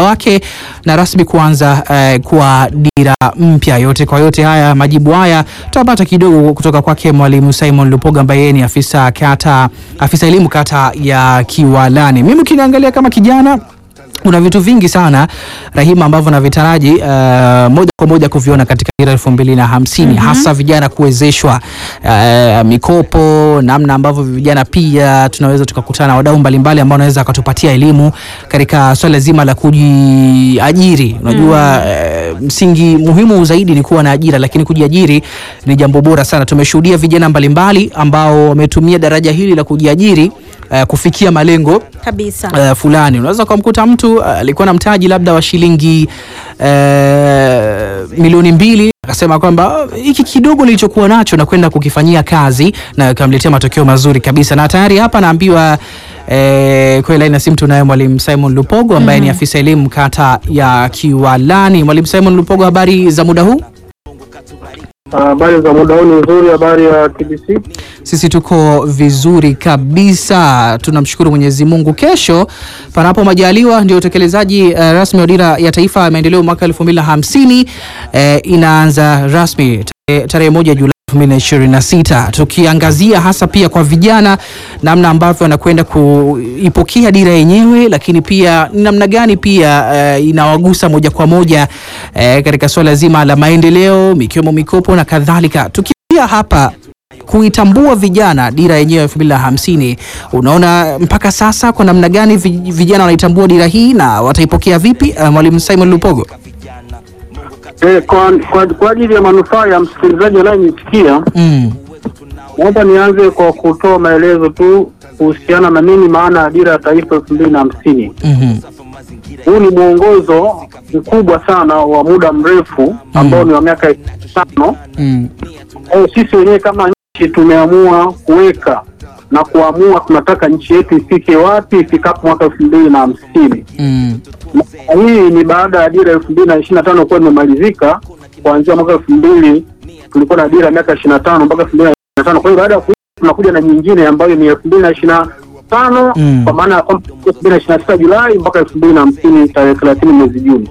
wake na rasmi kuanza eh, kwa dira mpya. Yote kwa yote haya, majibu haya tutapata kidogo kutoka kwake Mwalimu Simon Lupoga ambaye yeye ni afisa kata, afisa elimu kata ya Kiwalani. Mimi ukiniangalia kama kijana kuna vitu vingi sana Rahima ambavyo navitaraji uh, moja kwa moja kuviona katika dira elfu mbili na hamsini hasa vijana kuwezeshwa uh, mikopo, namna ambavyo vijana pia tunaweza tukakutana na wadau mbalimbali ambao wanaweza wakatupatia elimu katika swala zima la kujiajiri. Unajua uh, msingi muhimu zaidi ni kuwa na ajira, lakini kujiajiri ni jambo bora sana. Tumeshuhudia vijana mbalimbali ambao wametumia daraja hili la kujiajiri uh, kufikia malengo kabisa. uh, fulani. Unaweza ukamkuta mtu uh, alikuwa na mtaji labda wa shilingi uh, milioni mbili akasema kwamba "Uh, hiki kidogo nilichokuwa nacho na kwenda kukifanyia kazi na ikamletea matokeo mazuri kabisa, na tayari hapa naambiwa eh, kwa laini ya simu tunaye mwalimu Simon Lupogo ambaye ni afisa elimu kata ya Kiwalani. Mwalimu Simon Lupogo, habari za muda huu? Habari za muda huu ni nzuri. Habari ya TBC. Sisi tuko vizuri kabisa, tunamshukuru Mwenyezi Mungu. Kesho panapo majaliwa ndio utekelezaji uh, rasmi wa dira ya taifa ya maendeleo mwaka 2050 eh, inaanza rasmi tarehe- tarehe moja Julai 2026 tukiangazia hasa pia kwa vijana namna ambavyo wanakwenda kuipokea dira yenyewe, lakini pia ni namna gani pia eh, inawagusa moja kwa moja eh, katika suala zima la maendeleo mikiwemo mikopo na kadhalika. Tukiia hapa kuitambua vijana dira yenyewe elfu mbili na hamsini, unaona mpaka sasa kwa namna gani vi- vijana wanaitambua dira hii na wataipokea vipi? Uh, Mwalimu Simon Lupogo. Eh, kwa, kwa, kwa ajili ya manufaa ya msikilizaji anayenisikia, Mm. naomba nianze kwa kutoa maelezo tu kuhusiana na nini maana ya dira ya taifa elfu mbili na hamsini. Mhm. Huu ni mwongozo mkubwa sana wa muda mrefu ambao ni wa miaka tano. Mm. Eh, sisi wenyewe kama nchi tumeamua kuweka na kuamua tunataka nchi yetu ifike wapi ifikapo mwaka elfu mbili na hamsini. Mm. Na hii ni baada ya dira elfu mbili na ishirini na tano kuwa imemalizika kuanzia mwaka elfu mbili tulikuwa na dira ya miaka ishirini na tano mpaka elfu mbili na ishirini na tano kwa hiyo baada ya kuisha tunakuja na nyingine ambayo ni elfu mbili na ishirini na tano Mm. kwa maana ya kwamba elfu mbili na ishirini na sita Julai mpaka elfu mbili na hamsini tarehe thelathini mwezi Juni.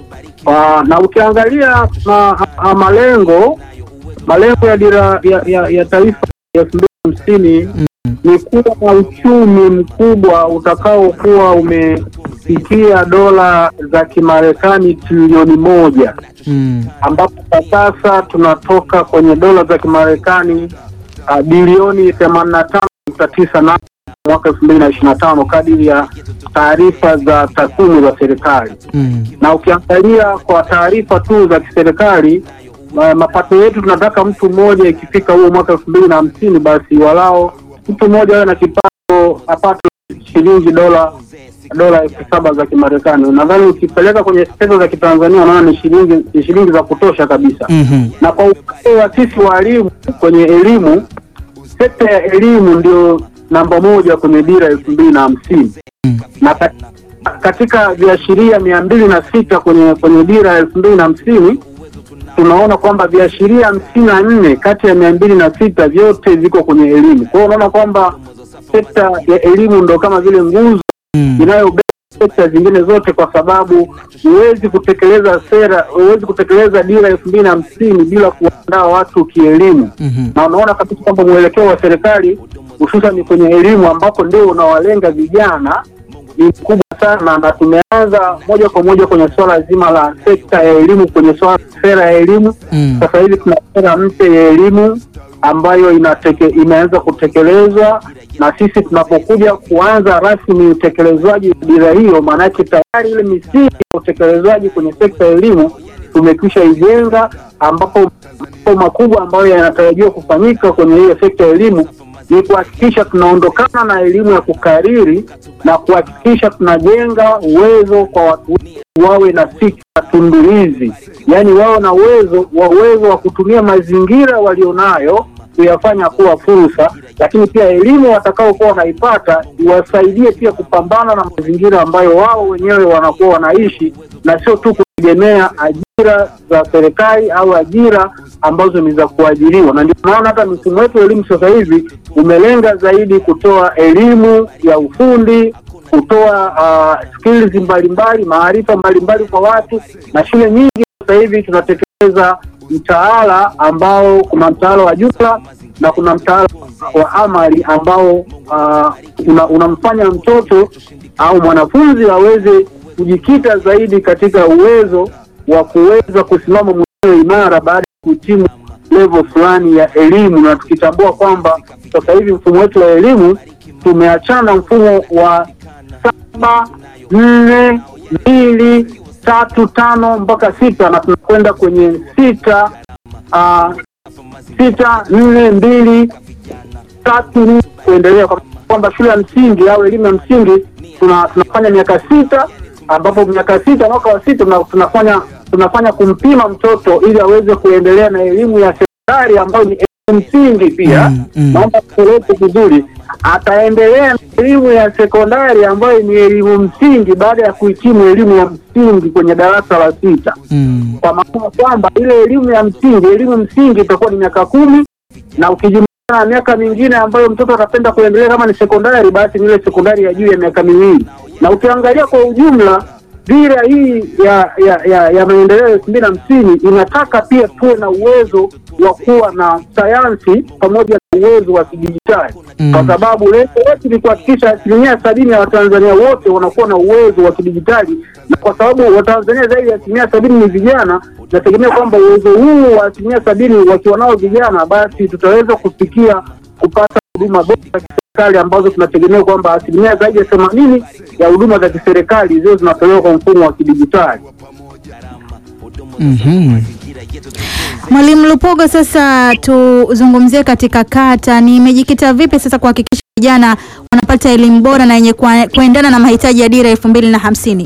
Ah, na ukiangalia ma, a, malengo malengo ya dira ya, ya, ya taifa ya elfu mbili na hamsini ni kuwa na uchumi mkubwa utakaokuwa umefikia dola za Kimarekani trilioni moja Mm. ambapo kwa sasa tunatoka kwenye dola za Kimarekani uh, bilioni themanini na tano nukta tisa nane mwaka elfu mbili na ishirini na tano kadiri ya taarifa za takwimu za serikali Mm. na ukiangalia kwa taarifa tu za kiserikali ma- mapato yetu tunataka mtu mmoja ikifika huo mwaka elfu mbili na hamsini basi walao mtu mmoja awe na kipato apate shilingi dola dola elfu saba za Kimarekani. Nadhani ukipeleka kwenye pesa za Kitanzania unaona ni shilingi ni shilingi za kutosha kabisa. Mhm. Na kwa upande wa sisi walimu kwenye elimu, sekta ya elimu ndio namba moja kwenye dira elfu mbili na hamsini Mm. na katika, katika viashiria mia mbili na sita kwenye kwenye dira ya elfu mbili na hamsini tunaona kwamba viashiria hamsini na nne kati ya mia mbili na sita vyote viko kwenye elimu. Kwa hiyo unaona kwamba sekta ya elimu ndo kama vile nguzo Mm. inayobeba sekta zingine zote, kwa sababu huwezi kutekeleza sera, huwezi kutekeleza dira elfu mbili na hamsini bila kuandaa watu kielimu Mhm. na unaona kabisa kwamba mwelekeo wa serikali hususan kwenye elimu ambako ndio unawalenga vijana ni mkubwa sana, na tumeanza moja kwa moja kwenye swala zima la sekta ya elimu, kwenye swala sera ya elimu. Mm. Sasa hivi tuna sera mpya ya elimu ambayo inateke, imeanza kutekelezwa na sisi tunapokuja kuanza rasmi utekelezwaji wa dira hiyo, maanake tayari ile misingi ya utekelezwaji kwenye sekta ya elimu tumekwisha ijenga, ambapo mambo makubwa ambayo yanatarajiwa kufanyika kwenye hiyo sekta ya elimu ni kuhakikisha tunaondokana na elimu ya kukariri na kuhakikisha tunajenga uwezo kwa watu wetu wawe na fikra tunduizi, yaani wawe na uwezo wa uwezo wa kutumia mazingira walionayo kuyafanya kuwa fursa, lakini pia elimu watakaokuwa wanaipata iwasaidie pia kupambana na mazingira ambayo wao wenyewe wanakuwa wanaishi, na sio tu kutegemea ajira za serikali au ajira ambazo ni za kuajiriwa. Na ndio maana hata mfumo wetu wa elimu sasa hivi umelenga zaidi kutoa elimu ya ufundi kutoa uh, skills mbalimbali, maarifa mbalimbali kwa watu, na shule nyingi sasa hivi tunatekeleza mtaala ambao kuna mtaala wa jumla na kuna mtaala wa amali ambao uh, una, unamfanya mtoto au mwanafunzi aweze kujikita zaidi katika uwezo wa kuweza kusimama mwenyewe imara baada ya kuhitimu level fulani ya elimu, na tukitambua kwamba sasa hivi mfumo wetu wa elimu tumeachana mfumo wa saba nne mbili tatu tano mpaka sita na tunakwenda kwenye sita uh, sita nne mbili tatu nne kuendelea, kwa kwamba shule ya msingi au elimu ya msingi tuna, tunafanya miaka sita ambapo miaka sita mwaka wa sita tuna- tunafanya tunafanya kumpima mtoto ili aweze kuendelea na elimu ya sekondari ambayo ni elimu msingi pia. Mm, mm. Naomba tueleze vizuri, ataendelea na elimu ya sekondari ambayo ni elimu msingi baada ya kuhitimu elimu ya msingi kwenye darasa la sita Mm. kwa maana kwamba ile elimu ya msingi elimu msingi itakuwa ni miaka kumi na ukijumlisha na miaka mingine ambayo mtoto atapenda kuendelea kama ni sekondari, basi ni ile sekondari ya juu ya miaka miwili. Na ukiangalia kwa ujumla dira hii ya ya, ya, ya maendeleo elfu mbili na hamsini inataka pia tuwe na uwezo wa kuwa na sayansi pamoja na uwezo wa kidijitali Mm. kwa sababu lengo letu ni kuhakikisha asilimia sabini ya Watanzania wote wanakuwa na uwezo wa kidijitali, na kwa sababu Watanzania zaidi ya asilimia sabini ni vijana, nategemea kwamba uwezo huu wa asilimia sabini wakiwa nao vijana, basi tutaweza kufikia kupata huduma bora za kiserikali ambazo tunategemea kwamba asilimia zaidi ya themanini ya huduma za kiserikali ziwe zinatolewa kwa mfumo wa kidijitali. Mhm. Mwalimu Lupogo, sasa tuzungumzie katika kata, nimejikita vipi sasa kuhakikisha vijana wanapata elimu bora na yenye kwa- kuendana na mahitaji ya dira elfu mbili na hamsini?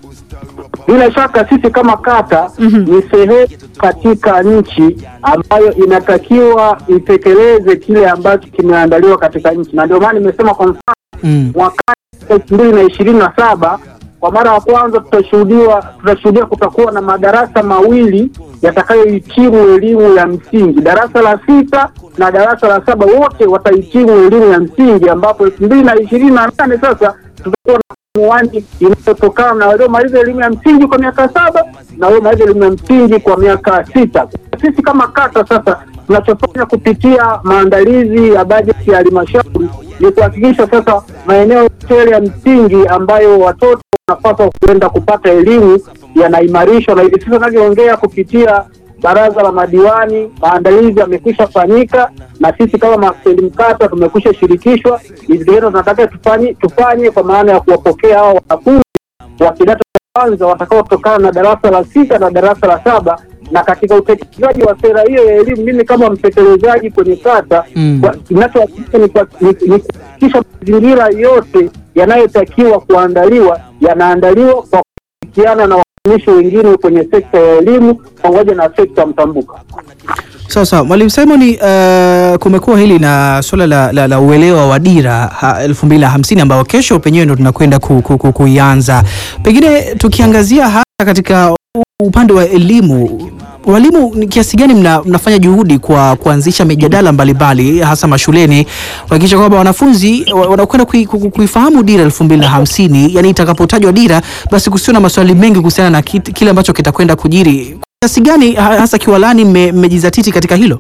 Bila shaka sisi kama kata Mhm. ni sehemu katika nchi ambayo inatakiwa itekeleze kile ambacho kimeandaliwa katika nchi, na ndio maana nimesema kwa mfano Mm. mwakani elfu mbili na ishirini na saba kwa mara ya kwanza tutashuhudiwa tutashuhudia kutakuwa na madarasa mawili yatakayohitimu elimu ya msingi, darasa la sita na darasa la saba, wote watahitimu elimu ya msingi, ambapo elfu mbili na ishirini na nane sasa tutakuwa na muani inayotokana na waliomaliza elimu ya msingi kwa miaka saba na waliomaliza elimu ya msingi kwa miaka sita. Sisi kama kata sasa tunachofanya kupitia maandalizi ya bajeti ya halmashauri ni kuhakikisha sasa maeneo yote ya msingi ambayo watoto wanapaswa kuenda kupata elimu yanaimarishwa, na hivi sasa navyoongea kupitia baraza la madiwani, maandalizi yamekwisha fanyika na sisi kama maafisa kata tumekwisha shirikishwa. Hivi vitendo tunataka tufanye tufanye kwa maana ya kuwapokea hao wanafunzi wa kidato cha kwanza watakaotokana na darasa la sita na darasa la saba na katika utekelezaji wa sera hiyo ya elimu, mimi kama mtekelezaji kwenye kata Mm. kwa- kinachohakikisha ni kwa- ni- ni kuhakikisha mazingira yote yanayotakiwa kuandaliwa yanaandaliwa kwa kushirikiana na watumishi wengine kwenye sekta ya elimu pamoja na sekta mtambuka. Sawa sawa, Mwalimu Simon, uh, kumekuwa hili na suala la, la, la uelewa wa dira ha, elfu mbili na hamsini ambao kesho penyewe ndo tunakwenda ku, ku, ku, kuianza. Pengine tukiangazia hasa katika u- upande wa elimu, walimu ni kiasi gani mna, mnafanya juhudi kwa kuanzisha mijadala mbalimbali hasa mashuleni kuhakikisha kwamba wanafunzi wa- wanakwenda kui- ku- ku- kuifahamu dira elfu mbili na hamsini yani itakapotajwa dira basi kusio na maswali mengi kuhusiana na kit- kile ambacho kitakwenda kujiri kiasi gani ha- hasa kiwalani mme- mmejizatiti katika hilo?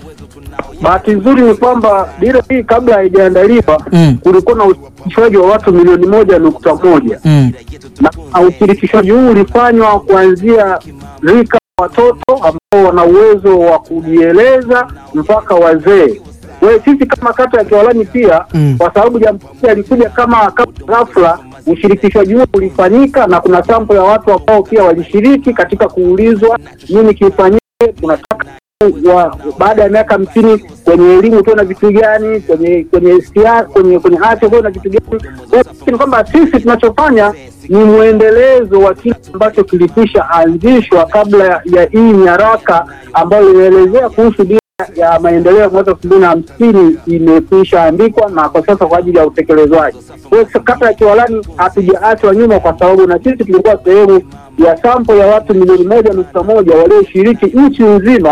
Bahati nzuri ni kwamba dira hii kabla haijaandaliwa Mm. kulikuwa na ushirikishwaji wa watu milioni moja nukta moja Mm. na ushirikishwaji huu ulifanywa kuanzia rika la watoto ambao wana uwezo wa kujieleza mpaka wazee. Kwa hiyo sisi kama kata ya Kiwalani pia Mm. kwa sababu jamhuri alikuja kama kama ghafla, ushirikishwaji huu ulifanyika na kuna sampo ya watu ambao pia walishiriki katika kuulizwa nini kifanyike, tunataka wa baada ya miaka hamsini kwenye elimu tuwe na vitu gani, kwenye kwenye siasa, kwenye kwenye afya tuwe na vitu gani. Kwa hiyo ni kwamba sisi tunachofanya ni mwendelezo wa kile ambacho kilikwisha anzishwa kabla ya, ya hii nyaraka ambayo inaelezea kuhusu dira ya maendeleo ya mwaka elfu mbili na hamsini imekwisha andikwa na kwa sasa kwa ajili ya utekelezwaji. Kwa hiyo kata ya Kiwalani hatujaachwa nyuma, kwa sababu na sisi tulikuwa sehemu ya sampo ya watu milioni moja nukta moja walioshiriki nchi nzima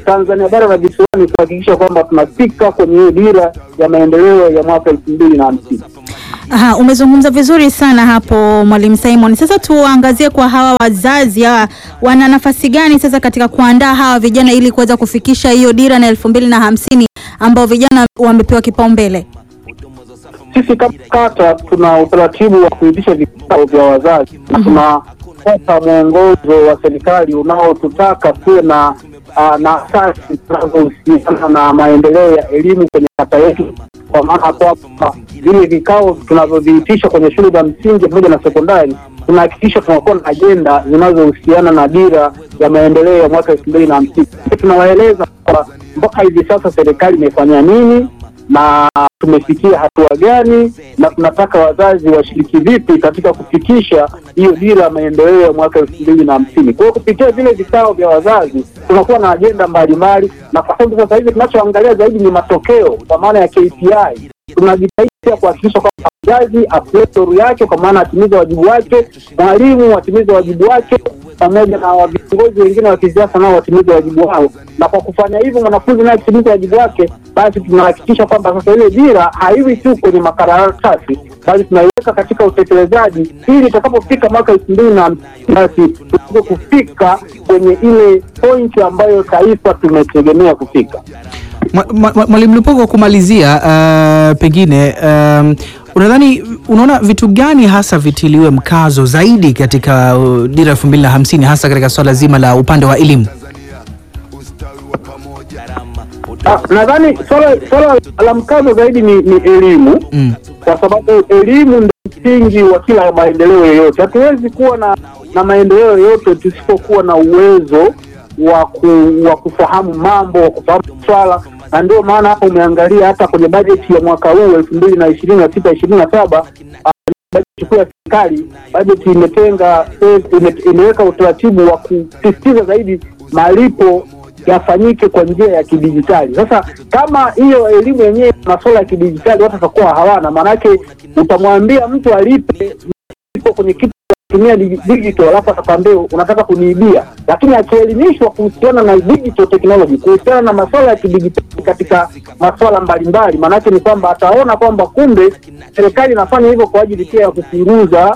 Tanzania bara na visiwani kuhakikisha kwamba tunafika kwenye hiyo dira ya maendeleo ya mwaka elfu mbili na hamsini. Aha, umezungumza vizuri sana hapo Mwalimu Simon. Sasa tuangazie kwa hawa wazazi hawa, wana nafasi gani sasa katika kuandaa hawa vijana ili kuweza kufikisha hiyo dira na elfu mbili na hamsini ambao vijana wamepewa kipaumbele? Sisi kama kata tuna utaratibu wa kuitisha vikao vya wazazi na tunapata mwongozo wa serikali unaotutaka tuwe na ah, na asasi zinazohusiana na maendeleo ya elimu kwenye kata yetu, kwa maana kwamba vile vikao tunavyoviitisha kwenye shule za msingi pamoja na sekondari tunahakikisha tunakuwa na ajenda zinazohusiana na dira ya maendeleo ya mwaka elfu mbili na hamsini. Tunawaeleza kwa mpaka hivi sasa serikali imefanya nini na tumefikia hatua gani na tunataka wazazi washiriki vipi katika kufikisha hiyo dira ya maendeleo ya mwaka elfu mbili na hamsini. Kwa hiyo kupitia vile vikao vya wazazi tunakuwa na ajenda mbalimbali, na kwa sababu sasa hivi tunachoangalia zaidi ni matokeo kwa maana ya KPI. Tunajitahidi pia kuhakikisha kwamba mzazi apletoru yake, kwa maana atimize wajibu wake, mwalimu atimize wajibu wake, pamoja na viongozi wengine wa kisiasa nao watimize wajibu wao. Na kwa kufanya hivyo, mwanafunzi naye akitimiza wajibu wake, basi tunahakikisha kwamba sasa ile dira haiwi tu kwenye makaratasi, bali tunaiweka katika utekelezaji, ili itakapofika mwaka elfu mbili na hamsini basi tuweze kufika kwenye ile pointi ambayo taifa tumetegemea kufika. Mwa- mwa- Mwalimu Lupogo, kumalizia uh, pengine um, unadhani unaona vitu gani hasa vitiliwe mkazo zaidi katika uh, dira elfu mbili na hamsini hasa katika swala zima la upande wa elimu? Ah, nadhani swala swala la mkazo zaidi ni, ni elimu Mm. kwa sababu elimu ndio msingi wa kila maendeleo yoyote. Hatuwezi kuwa na na maendeleo yoyote tusipokuwa na uwezo wa ku, wa kufahamu mambo, wa kufahamu swala, na ndio maana hapa umeangalia hata kwenye bajeti ya mwaka huu elfu mbili na ishirini na sita ishirini na saba bajeti kuu ya serikali, bajeti imetenga ime, imeweka utaratibu wa kusisitiza zaidi malipo yafanyike kwa njia ya kidijitali. Sasa kama hiyo elimu yenyewe masuala ya kidijitali watu watakuwa hawana, maanake utamwambia mtu alipe ipo kwenye kitu cha kutumia digi- digital, alafu atakwambia unataka kuniibia. Lakini akielimishwa kuhusiana na digital technology, kuhusiana na masuala ya kidijitali katika masuala mbalimbali, maanake ni kwamba ataona kwamba kumbe serikali inafanya hivyo kwa ajili pia ya kupunguza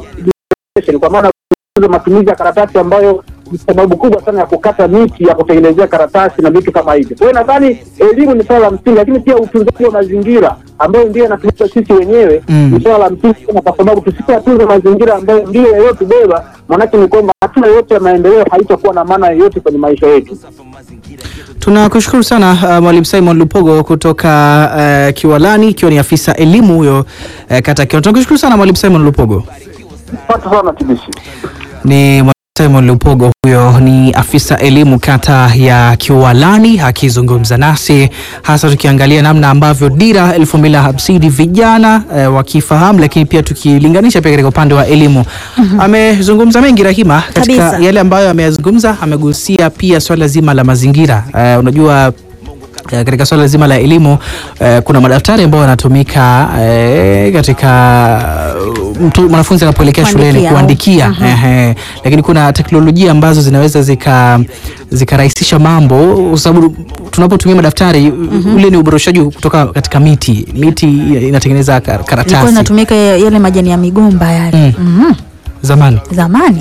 uh, kwa maana kupunguza matumizi ya karatasi ambayo ni sababu kubwa sana ya kukata miti ya kutengenezea karatasi na vitu kama hivyo. Kwa hiyo nadhani elimu ni swala la msingi, lakini pia utunzaji wa mazingira ambayo ndio inatumika sisi wenyewe Mm. ni swala la msingi sana, kwa sababu tusipoyatunza mazingira ambayo ndio yaliyotubeba, maanake ni kwamba hatua yoyote ya maendeleo haitakuwa na maana yoyote kwenye maisha yetu. Tunakushukuru sana uh, Mwalimu Simon Lupogo kutoka uh, Kiwalani, ikiwa ni afisa elimu huyo uh, kata Kiwalani. Tunakushukuru sana Mwalimu Simon Lupogo. Asante sana TBC. Ni Mwalimu Simon Lupogo, huyo ni afisa elimu kata ya Kiwalani akizungumza nasi hasa tukiangalia namna ambavyo dira elfu mbili na hamsini vijana eh, wakifahamu, lakini pia tukilinganisha pia katika upande wa elimu. Amezungumza mengi Rahima, katika Kabisa. yale ambayo ameyazungumza, amegusia pia swala zima la mazingira. Eh, unajua Eh, katika swala zima la elimu eh, kuna madaftari ambayo yanatumika eh, katika uh, mtu mwanafunzi anapoelekea shuleni Kuandikia. kuandikia ehe, lakini kuna teknolojia ambazo zinaweza zika zikarahisisha mambo kwa sababu tunapotumia madaftari ule ni uboroshaji kutoka katika miti miti inatengeneza kar- Ilikuwa karatasi inatumika yale majani ya migomba yale Mhm. zamani zamani.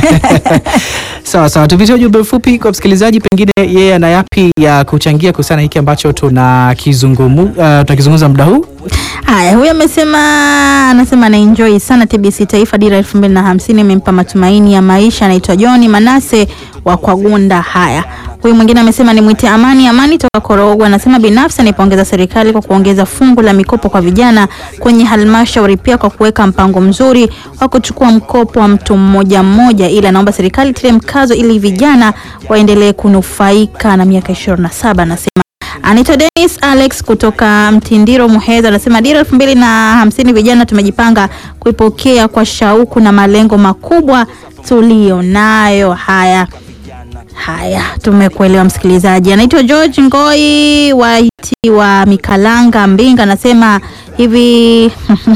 Sawa sawa, tupitie ujumbe mfupi kwa msikilizaji, pengine yeye ana yapi ya kuchangia kuhusiana na hiki ambacho tunakizungumu uh, tunakizungumza muda huu. Haya, huyu amesema anasema ana enjoy sana TBC Taifa Dira elfu mbili na hamsini imempa matumaini ya maisha. Anaitwa John Manase wa Kwagunda. Haya, huyu mwingine amesema ni mwite Amani Amani toka Korogwe. Anasema binafsi anaipongeza serikali kwa kuongeza fungu la mikopo kwa vijana kwenye halmashauri, pia kwa kuweka mpango mzuri wa kuchukua mkopo wa mtu mmoja mmoja, ila anaomba serikali tilie mkazo ili vijana waendelee kunufaika na miaka 27 anasema Anaitwa Dennis Alex kutoka Mtindiro Muheza, anasema dira elfu mbili na hamsini vijana tumejipanga kuipokea kwa shauku na malengo makubwa tuliyo nayo. Haya haya, tumekuelewa msikilizaji. Anaitwa George Ngoi wa wa Mikalanga Mbinga anasema hivi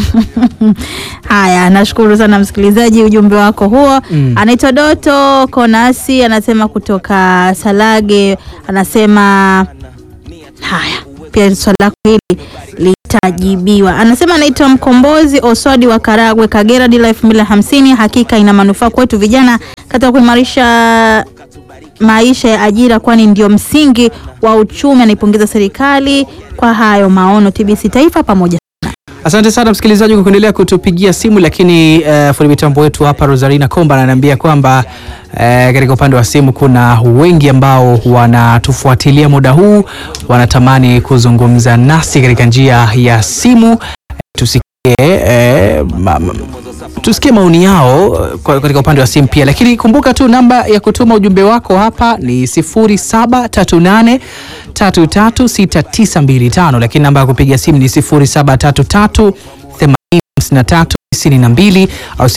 haya. Nashukuru sana msikilizaji, ujumbe wako huo. Mm. Anaitwa Doto Konasi anasema kutoka Salage, anasema haya pia swali lako hili litajibiwa. Anasema anaitwa Mkombozi Oswadi wa Karagwe, Kagera. Dira elfu mbili na hamsini hakika ina manufaa kwetu vijana katika kuimarisha maisha ya ajira, kwani ndio msingi wa uchumi. Anaipongeza serikali kwa hayo maono. TBC Taifa pamoja. Asante sana msikilizaji kwa kuendelea kutupigia simu, lakini uh, fundi mitambo wetu hapa Rosarina Komba ananiambia kwamba uh, katika upande wa simu kuna wengi ambao wanatufuatilia muda huu, wanatamani kuzungumza nasi katika njia ya simu. Uh, tusikie uh, ma, ma, tusikie maoni yao kwa- katika upande wa simu pia, lakini kumbuka tu namba ya kutuma ujumbe wako hapa ni 0738 336925, lakini namba ya kupiga simu ni 0733 805392 au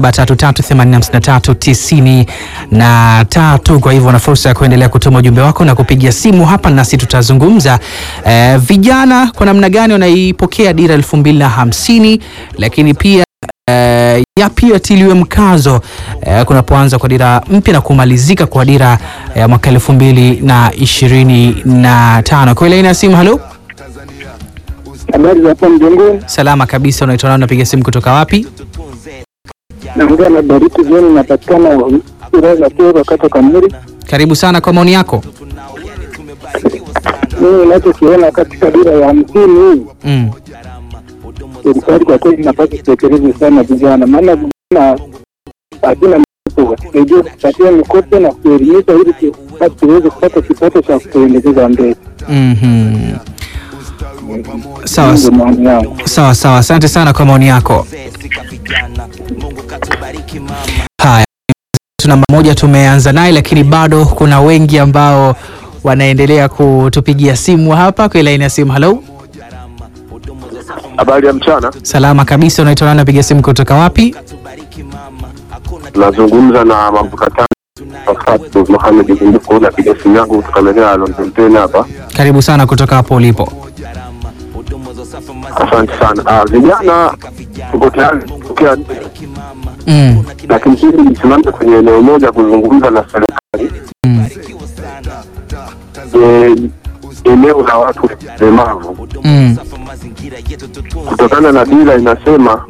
0733859393. Kwa hivyo una fursa ya kuendelea kutuma ujumbe wako na kupigia simu hapa nasi tutazungumza eh, vijana kwa namna gani wanaipokea dira 2050 lakini pia eh, yapi yatiliwe mkazo eh, kunapoanza kwa dira mpya na kumalizika kwa dira ya mwaka elfu mbili na ishirini na tano. Kwa laini ya simu, halo, Habari za hapo mjengoni, salama kabisa. Unaitwa nani? Unapiga simu kutoka wapi? naongea na Bariki Joni, napatikana wilaya ya Kyerwa, kata Kamuri. Karibu sana kwa maoni yako. Mimi ninachokiona katika dira ya hamsini hii Mm. serikali kwa kweli inapaswa kutekeleza sana vijana, maana vijana hakuna mikopo, watusaidie kupatia mikopo na kuelimisha ili tu- basi tuweze kupata kipato cha kutuendeleza mbele. Mhm. Sawa Ndio maoni yangu. sawa sawa, asante sana kwa maoni yako. Haya, tuna mmoja tumeanza naye, lakini bado kuna wengi ambao wanaendelea kutupigia simu hapa kwa laini ya simu. Halo, Habari ya mchana, salama kabisa. Unaitwa nani? Unapiga simu kutoka wapi? nazungumza na Mabukatani Fatu Mohamed Gunduko, napiga simu yangu kutoka maeneo ya London Ten hapa. Karibu sana kutoka hapo ulipo. Asante sana. Ah, vijana tuko tayari kupokea, Mm. lakini sisi nisimame kwenye eneo moja kuzungumza na serikali Mm. e, eneo la watu walemavu, Mm. kutokana na dira inasema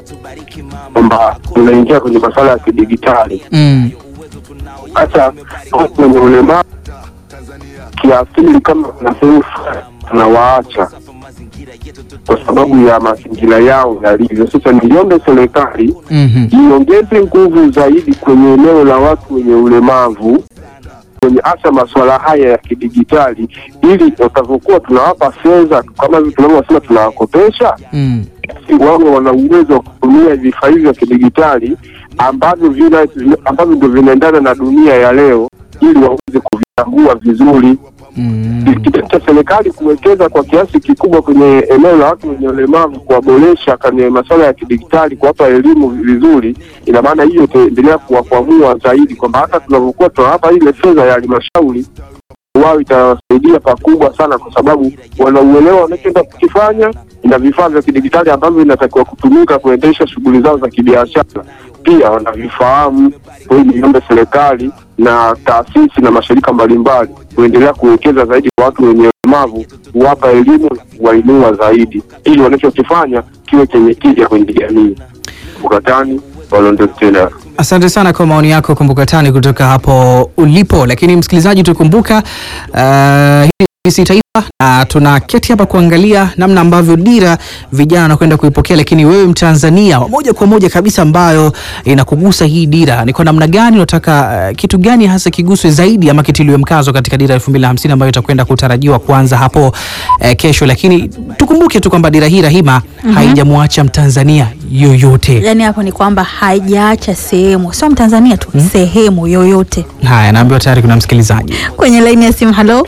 kwamba tunaingia kwenye masuala ya kidigitali. Mm. hata watu wenye ulemavu kiasili, kama kuna sehemu fulani tunawaacha kwa sababu ya mazingira yao yalivyo. Sasa niombe serikali Mhm. iongeze nguvu zaidi kwenye eneo la watu wenye ulemavu kwenye hasa masuala haya ya kidigitali, ili watavyokuwa tunawapa fedha kama hivi tunavyosema tunawakopesha Mm. basi wawe wana uwezo wa kutumia vifaa hivi vya kidigitali ambavyo vina ambavyo ndio vinaendana na dunia ya leo, ili waweze kuvitambua vizuri. Mm. Kitendo cha serikali kuwekeza kwa kiasi kikubwa kwenye eneo la watu wenye ulemavu, kuwaboresha kwenye masuala ya kidigitali, kuwapa elimu vizuri, ina maana hiyo itaendelea kuwakwamua zaidi, kwamba hata tunavyokuwa tunawapa ile fedha ya halmashauri wao itawasaidia pakubwa sana, kwa sababu wanauelewa wanachoenda kukifanya na vifaa vya kidigitali ambavyo vinatakiwa kutumika kuendesha shughuli zao za kibiashara pia wanavifahamu. Kwa hiyo niombe serikali na taasisi na mashirika mbalimbali kuendelea kuwekeza zaidi kwa watu wenye ulemavu, kuwapa elimu na kuwainua zaidi, ili wanachokifanya kiwe chenye tija kwenye jamii. Bukatani Walondo tena Asante sana kwa maoni yako Kumbuka Tani kutoka hapo ulipo. Lakini msikilizaji, tukumbuka uh, hii ni TBC Taifa na tuna keti hapa kuangalia namna ambavyo dira vijana wanakwenda kuipokea, lakini wewe Mtanzania wa moja kwa moja kabisa ambayo inakugusa hii dira, ni kwa namna gani unataka uh, kitu gani hasa kiguswe zaidi ama kitiliwe mkazo katika dira elfu mbili na hamsini ambayo itakwenda kutarajiwa kuanza hapo uh, kesho. Lakini tukumbuke tu kwamba dira hii Rahima haijamwacha Mtanzania yoyote. Yaani hapo ni kwamba haijaacha sehemu, sio Mtanzania tu, sehemu yoyote. Haya, naambiwa tayari kuna msikilizaji. Kwenye laini ya simu, halo,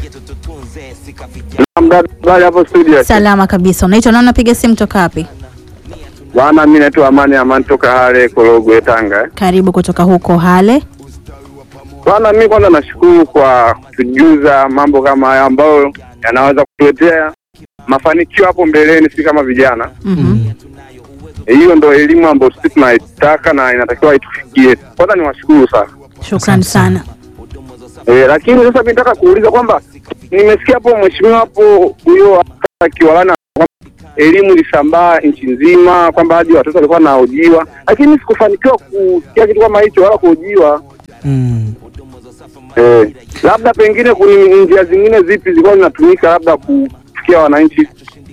Habari hapo studio. salama kabisa. Unaitwa nani? Unapiga simu toka wapi? Bwana, mimi naitwa Amani Amani toka Hale Korogwe, Tanga. Karibu kutoka huko Hale. Bwana, mimi kwanza nashukuru kwa kutujuza mambo kama haya ambayo yanaweza kutuletea mafanikio hapo mbeleni, si kama vijana. Mhm. Hiyo ndo elimu ambayo sisi tunaitaka na inatakiwa itufikie. Kwanza niwashukuru sana. Shukrani sana. E, lakini sasa mimi nataka kuuliza kwamba nimesikia hapo mheshimiwa hapo huyo akiwalana elimu ilisambaa nchi nzima kwamba hadi watoto walikuwa wanahojiwa, lakini sikufanikiwa kusikia kitu kama hicho wala kuhojiwa. Mm. Eh, labda pengine kuna njia zingine zipi zilikuwa zinatumika labda kufikia wananchi?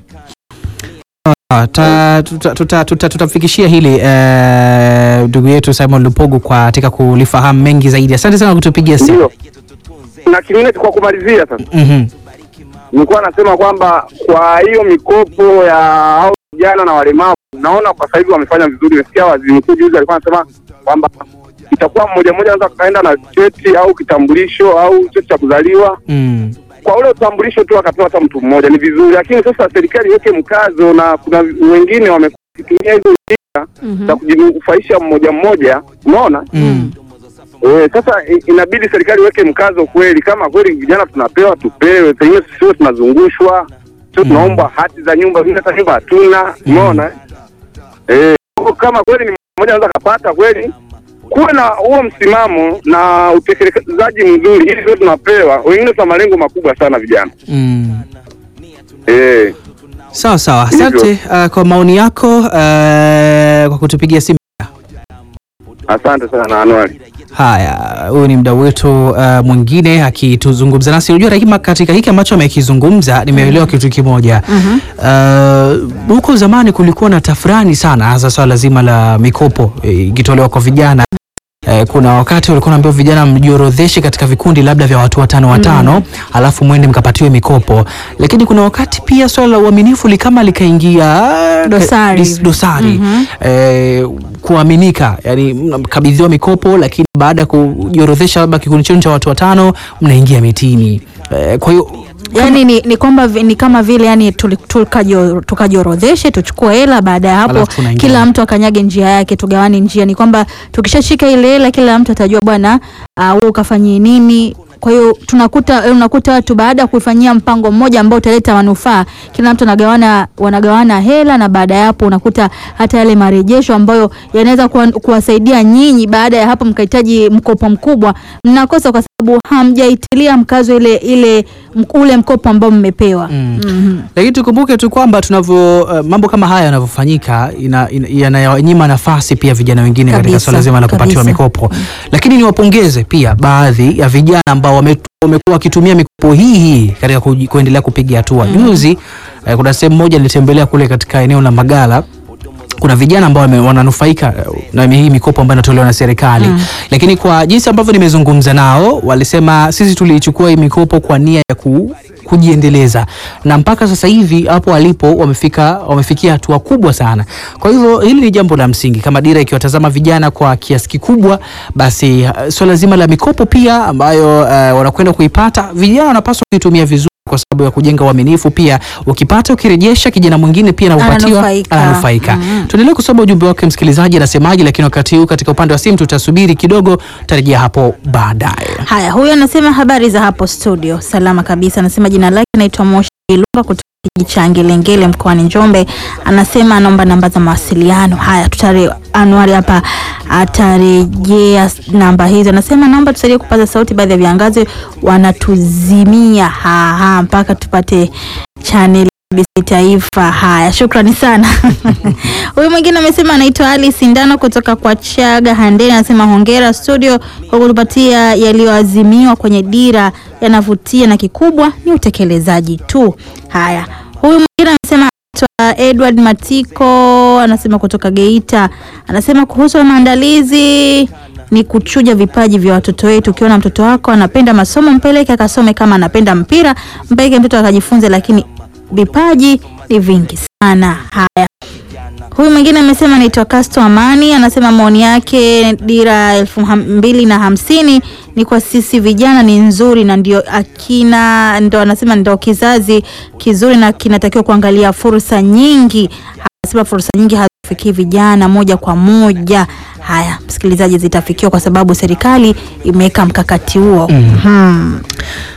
Ah, ta- tuta- tuta- tuta- tutamfikishia hili eh, ndugu yetu Simon Lupogo kwa katika kulifahamu mengi zaidi. Asante sana kutupigia simu. Ndio. Na kingine kwa kumalizia sasa, Mhm. nilikuwa nasema kwamba kwa hiyo mikopo ya hao vijana na walemavu, naona kwa sasa hivi wamefanya vizuri. Nimesikia waziri mkuu juzi alikuwa anasema kwamba itakuwa mmoja mmoja anaweza kaenda na cheti au kitambulisho au cheti cha kuzaliwa Mm. kwa ule utambulisho tu akapewa hata mtu mmoja, ni vizuri. Lakini sasa serikali iweke mkazo, na kuna wengine wametumia hizo njia za kujinufaisha mmoja mmoja, unaona Mm. Eh, sasa i- inabidi serikali iweke mkazo kweli, kama kweli vijana tunapewa tupewe, pengine sio tunazungushwa, sio tunaomba hati za nyumba, vile hata nyumba hatuna, umeona eh? Kama kweli ni mmoja anaweza kapata kweli, kuwe na huo msimamo na utekelezaji mzuri, ili sio tunapewa. Wengine tuna malengo makubwa sana vijana Mm. eh. Sawa sawa, asante uh, kwa maoni yako uh, kwa kutupigia simu. Asante sana Anuari. Haya, huyu ni mdau wetu uh, mwingine akituzungumza nasi. Unajua Rahima, katika hiki ambacho amekizungumza nimeelewa kitu kimoja. Uh, huko zamani kulikuwa na tafrani sana, hasa swala zima la mikopo eh, ikitolewa kwa vijana. Eh, kuna wakati walikuwa naambiwa vijana mjiorodheshe katika vikundi labda vya watu watano watano, alafu mwende mkapatiwe mikopo, lakini kuna wakati pia swala la uaminifu likama likaingia eh, Dosari. dis- dosari eh, kuaminika, yani mnakabidhiwa mikopo, lakini baada ya kujiorodhesha labda kikundi chenu cha watu watano mnaingia mitini. Eh, kwa hiyo Yaani ni, ni kwamba vi- ni kama vile yani tuli- tukajio- tukajiorodheshe tuchukue hela, baada ya hapo Alafu tunaingia. kila mtu akanyage njia yake, tugawane njia. Ni kwamba tukishashika ile hela, kila mtu atajua bwana, ah, wewe ukafanyie nini. Kwa hiyo tunakuta eh, unakuta watu baada ya kuifanyia mpango mmoja ambao utaleta manufaa, kila mtu anagawana wanagawana hela, na baada ya hapo unakuta hata yale marejesho ambayo yanaweza kuwa, kuwasaidia nyinyi, baada ya hapo mkahitaji mkopo mkubwa, mnakosa kwa sababu hamjaitilia mkazo ile ile mk- ule mkopo ambao mmepewa. Mm. Mhm. lakini tukumbuke tu kwamba tunavyo uh, mambo kama haya yanavyofanyika ina- ina- yanayanyima nafasi pia vijana wengine katika Kabisa, swala zima la kupatiwa kabisa. mikopo. Lakini niwapongeze pia baadhi ya vijana ambao wame- wamekuwa wakitumia mikopo hii hii katika kuji- kuendelea kupiga hatua. Juzi eh, kuna sehemu moja nilitembelea kule katika eneo la Magala kuna vijana ambao wame- wananufaika eh, na hii mikopo ambayo inatolewa na serikali lakini kwa jinsi ambavyo nimezungumza nao walisema sisi tuliichukua hii mikopo kwa nia ya ku, kujiendeleza na mpaka sasa hivi hapo walipo wamefika wamefikia hatua kubwa sana. Kwa hivyo hili ni jambo la msingi, kama dira ikiwatazama vijana kwa kiasi kikubwa, basi uh, swala zima la mikopo pia ambayo uh, wanakwenda kuipata vijana wanapaswa kuitumia vizuri kwa sababu ya kujenga uaminifu. Pia ukipata ukirejesha, kijana mwingine pia na upatiwa Ananufaika. ananufaika. Tuendelee kusoma ujumbe wake msikilizaji anasemaje, lakini wakati huu katika upande wa simu tutasubiri kidogo, tutarejea hapo baadaye. Haya, huyu anasema habari za hapo studio, salama kabisa. Anasema jina lake naitwa Moshi Ilunga kutoka kijiji cha Ngelengele mkoani Njombe. Anasema anaomba namba za mawasiliano. Haya, tutare Anuari hapa atarejea s- namba hizo. Anasema naomba tusaidie kupaza sauti, baadhi ya viangazi wanatuzimia haha mpaka tupate channel BBC Taifa. Haya, shukrani sana. Huyu mwingine amesema anaitwa Ali Sindano kutoka kwa Chaga Handeni, anasema hongera studio kwa kutupatia yaliyoazimiwa kwenye dira, yanavutia na kikubwa ni utekelezaji tu. Haya, huyu mwingine amesema anaitwa Edward Matiko, anasema kutoka Geita, anasema kuhusu maandalizi ni kuchuja vipaji vya watoto wetu. Ukiona mtoto wako anapenda masomo, mpeleke akasome. Kama anapenda mpira, mpeleke mtoto akajifunze, lakini vipaji ni vingi sana. Haya, huyu mwingine amesema anaitwa Casto Amani, anasema maoni yake dira elfu ham- mbili na hamsini ni kwa sisi vijana ni nzuri na ndio akina ndo anasema ndio kizazi kizuri na kinatakiwa kuangalia fursa nyingi. Anasema fursa nyingi hazifikii vijana moja kwa moja. Haya, msikilizaji, zitafikiwa kwa sababu serikali imeweka mkakati huo. Mhm.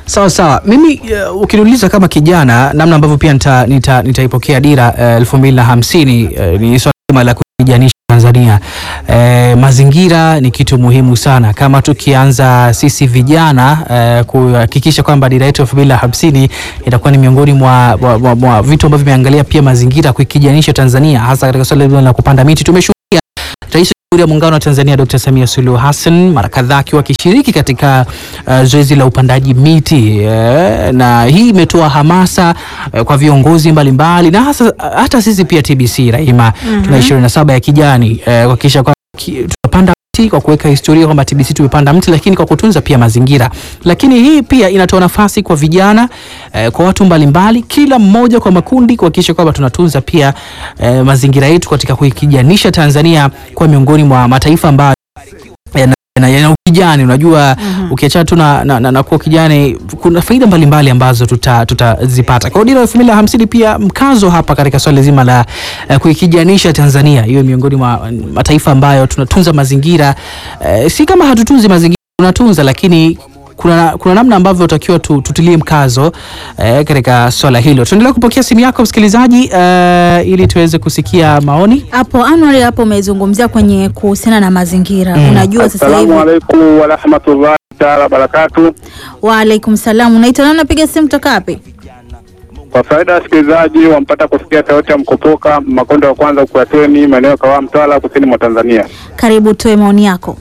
Sawa sawa, mimi uh, ukiniuliza kama kijana namna ambavyo pia nita- nita- nitaipokea dira elfu mbili na hamsini uh, ni swala zima la kuijanisha Tanzania. Eh, mazingira ni kitu muhimu sana. Kama tukianza sisi vijana eh, kuhakikisha kwamba dira yetu elfu mbili na hamsini itakuwa ni miongoni mwa, mwa, mwa, mwa vitu ambavyo vimeangalia pia mazingira kuikijanisha Tanzania, hasa katika swala zima la kupanda miti. Tumeshuhudia Rais wa Jamhuri ya Muungano wa Tanzania Dr. Samia Suluhu Hassan mara kadhaa akiwa akishiriki katika uh, zoezi la upandaji miti eh, na hii imetoa hamasa eh, kwa viongozi mbalimbali na hasa hata sisi pia TBC Rahima tuna ishirini na saba ya kijani eh, kuhakikisha kwamba ki- tunapanda mti kwa kuweka historia kwamba TBC tumepanda mti, lakini kwa kutunza pia mazingira. Lakini hii pia inatoa nafasi kwa vijana eh, kwa watu mbalimbali, kila mmoja kwa makundi, kuhakikisha kwamba tunatunza pia eh, mazingira yetu katika kuikijanisha Tanzania kwa miongoni mwa mataifa ambayo yana yana- yana ukijani. Unajua, ukiachana tu na, na, na, na kuwa kijani, kuna faida mbalimbali ambazo tuta- tutazipata. Kwa hiyo dira elfu mbili na hamsini pia mkazo hapa katika swala zima la eh, kuikijanisha Tanzania hiyo miongoni mwa mataifa ambayo tunatunza mazingira eh, si kama hatutunzi mazingira, tunatunza lakini kuna, kuna namna ambavyo utakiwa tu, tutilie mkazo eh, katika swala hilo. Tuendelea kupokea simu yako msikilizaji, eh, ili tuweze kusikia maoni. Hapo Anwar, hapo umezungumzia kwenye kuhusiana na mazingira. Unajua sasa hivi. Assalamu alaikum warahmatullahi taala wabarakatu. Waalaikum salam. Unaitwa nani? Unapiga simu toka wapi? Kwa faida ya wasikilizaji wampata kusikia sauti ya Mkopoka Makonde wa kwanza Kuateni, maeneo ya Kawawa, Mtwara, kusini mwa Tanzania. Karibu, toe maoni yako.